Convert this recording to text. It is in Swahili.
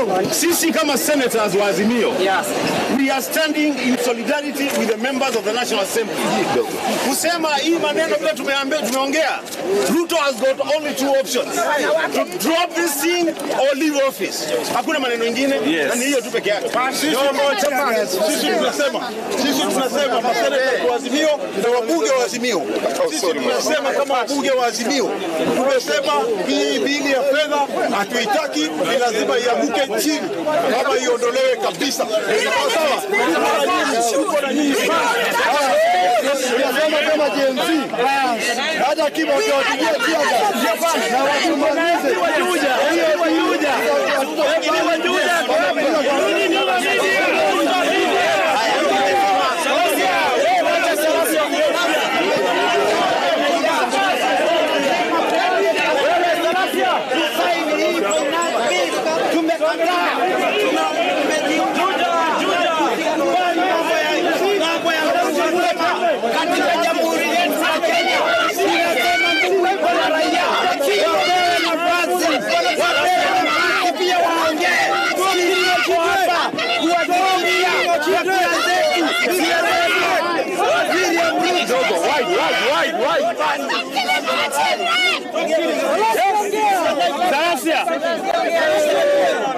Sisi kama senators wa Azimio, we are standing in solidarity with the members of the National Assembly. Kusema hii maneno vile tumeambia tumeongea, Ruto has got only two options. To drop this thing or leave office. Hakuna maneno ingine na ni hiyo tu peke yake. Sisi sisi tunasema sisi tunasema maseneta wa Azimio na wabunge wa Azimio, sisi tunasema kama wabunge wa Azimio, tumesema hii bili ya fedha hatuitaki, ni lazima ianguke chini ama iondolewe kabisa. Sawa sawa, tuko na nyinyi Tunasema kama Gen Z, hata kimo kiwapigia tiaga na watumalize katika jamhuri yetu ya Kenya. Kuna raia wapewe nafasi, wapewe nafasi pia waongee. Sisi tuko hapa kuwatumikia chakula zetu, pia zetu. William Ruto. Sasa